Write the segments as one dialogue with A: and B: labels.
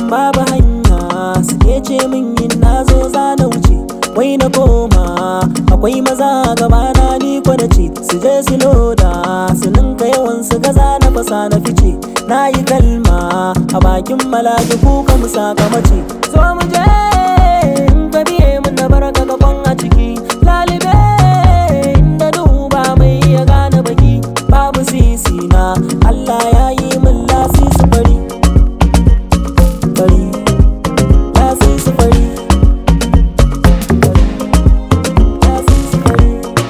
A: babu hanya suke ce min yin na zo za na wuce wai na koma akwai maza gabana ni ko na ce su je su loda su ninka yawan su gaza na fasa na fice na yi kalma a bakin malaki kuka mu sakamace zo mu je in ka biye mun na baraka gaban a ciki lalibe inda duba mai ya gane baki babu sisi na Allah ya yi min lasisi fari fari lasisi fari lasisi fari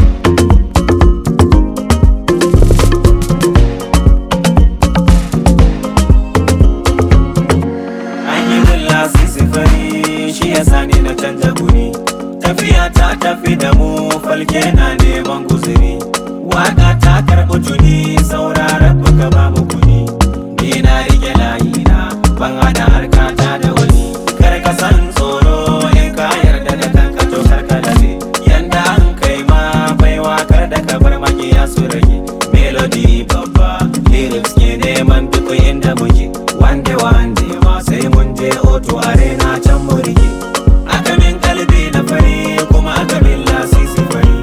B: An yi min lasisi fari shi ya sani na canja guri Tafiya ta tafi da mu falke na neman guzuri Waka ta karɓi tuni sauraron buka ba mu kuni Ni na rike layina ban hada harkata da wani Kar ka san tsoro in ka yarda da kanka to kar ka labe Yanda an kai ma baiwa kar da ka bar makiya su rage Melody babba lyrics ke neman duk inda muke Wande wande ma sai mun je oto arena can mu rike Aka min kalbi na fari kuma aka min lasisi fari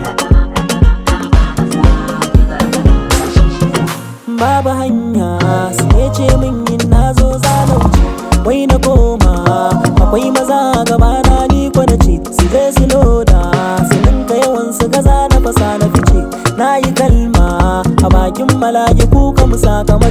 A: babu hanya sai ce min yin na zo za na wuce wai na koma akwai maza gabana ni ko na ce su je su loda su ninka yawan su gaza na fasa na fice na yi kalma a bakin malaki kuka mu sakama